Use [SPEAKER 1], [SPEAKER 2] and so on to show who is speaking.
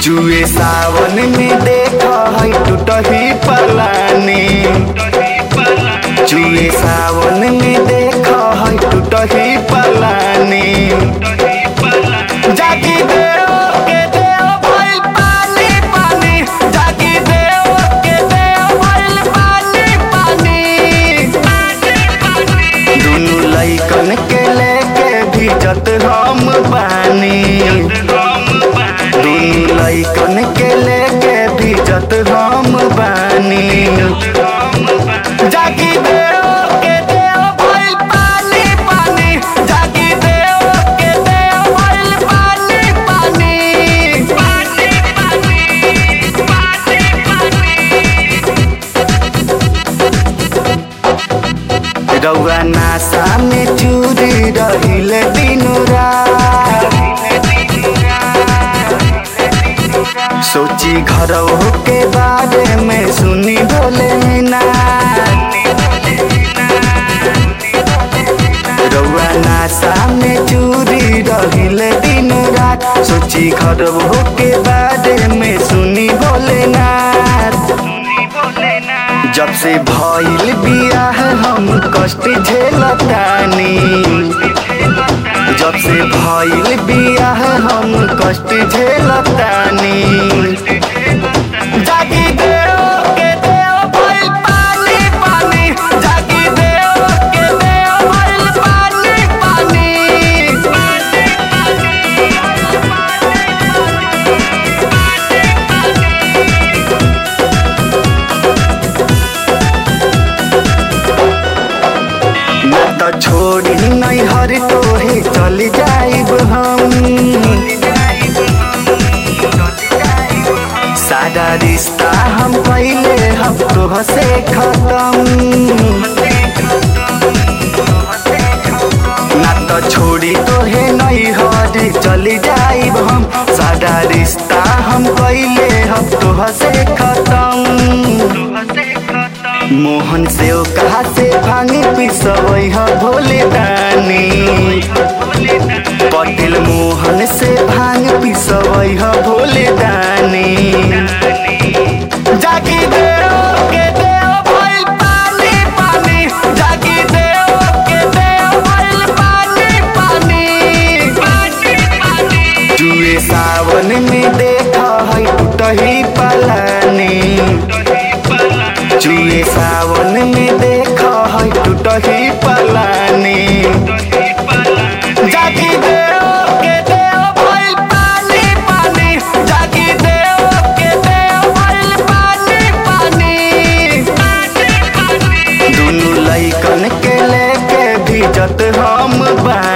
[SPEAKER 1] जुए सावन में देख है टूटही पलानी जुए सावन में देख है टूटही पलानी जागी देव के देव भइल पानी पानी जागी देव के देव भइल पानी पानी दुनु लइकन के लेके भिजत हम बानी दुनु लइकन के लेके भिजत हम बानी जागी देव के देव भइल पानी पानी जागी देव के देव भइल पानी पानी पानी पानी पानी रउआ नासा में चूरी रहिले दिनु रात सोची घर के बारे में सुनी बोले ना रउआ नासा में चूरी रहिले दिन रात सोची घर के बारे में सुनी बोले ना जब से भइल बियाह हम कष्ट झेलतानी जब से भइल बियाह हम कष्ट झेलतानी जागी देव के देव भइल पानी पानी जागी देव के देव भइल पानी पानी ना तो छोड़ी नहीं हर तोहे चल जाइब हम सारा रिश्ता हम पहले हम तोह से खत्म ना तो छोड़ी तोहे नहीं हर चल जाइब हम सारा रिश्ता हम पहले हम तोह से खत्म मोहन से ओ कहा से भांगे पिसवई ह भोले दानी पटेल मोहन से भांग पिसवई ह भोले दानी जागी देव के देव भइल पानी पानी जागी देव के देव भइल पानी पानी पानी पानी जुए सावन में देख है टूटही पलानी जुए सावन में देख है टूटही पलानी जागी देव के देव भइल पानी पानी जागी देव के देव भइल पानी पानी दुनु लइकन के लेके भिजत हम बा